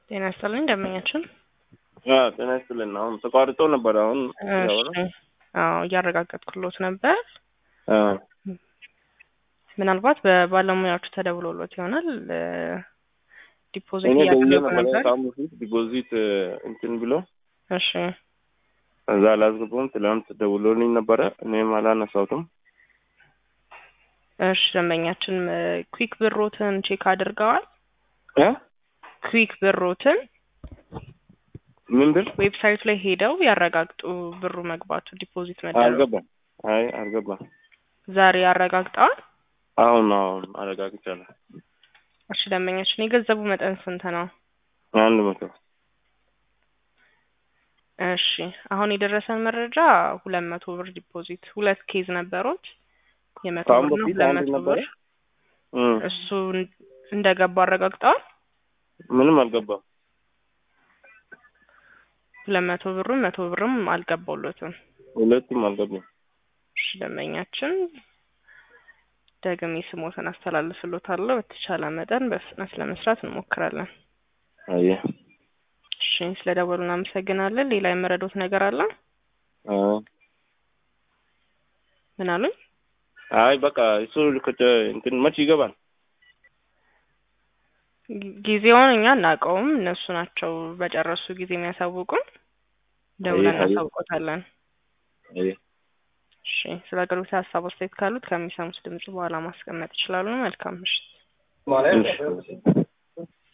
ጤና ይስጥልኝ ደንበኛችን። አዎ ጤና ይስጥልን። አሁን ተቋርጦ ነበር። አሁን ያወራ እሺ፣ አዎ እያረጋገጥኩሎት ነበር። አዎ ምናልባት በባለሙያዎቹ ተደውሎሎት ይሆናል። ዲፖዚት እኔ ደውዬ እያደረጉ ነበረ ነበር። ከአሁን በፊት ዲፖዚት እንትን ብሎ እሺ እዛ አላስገባም። ትላንት ደውሎልኝ ነበረ እኔም አላነሳሁትም። እሺ ደንበኛችን ኩዊክ ብሮትን ቼክ አድርገዋል። እ ኩዊክ ብሮትን ምን ብል ዌብሳይቱ ላይ ሄደው ያረጋግጡ ብሩ መግባቱ ዲፖዚት መደረጉ። አልገባም። አይ አልገባም። ዛሬ ያረጋግጠዋል። አሁን አሁን አረጋግጫለሁ። እሺ ደንበኛችን የገንዘቡ መጠን ስንት ነው? አንድ መቶ እሺ አሁን የደረሰን መረጃ ሁለት መቶ ብር ዲፖዚት ሁለት ኬዝ ነበሮች የመቶ ከአሁን ብር ነው በፊት ሁለት አንድ መቶ ነበረ። ብር እም፣ እሱ እንደገባ አረጋግጠዋል። ምንም አልገባም። ሁለት መቶ ብሩም መቶ ብርም አልገባውለትም። ሁለቱም አልገባም። እሺ ደንበኛችን ደግሜ ስሞትን አስተላልፍሎታለሁ። በተቻለ መጠን በፍጥነት ለመስራት እንሞክራለን። አየህ እሺ ስለደወሉ እናመሰግናለን። ሌላ የመረዶት ነገር አለ? አዎ ምን አሉኝ? አይ በቃ እሱ ከተ እንትን መች ይገባል? ጊ- ጊዜውን እኛ እናውቀውም፣ እነሱ ናቸው በጨረሱ ጊዜ የሚያሳውቁን። ደውለን አየህ፣ አየህ። እናሳውቆታለን። አየህ እሺ ስለ አገልግሎት ሀሳብ አስተያየት ካሉት ከሚሰሙት ድምጽ በኋላ ማስቀመጥ ይችላሉ። መልካም ምሽት። እሺ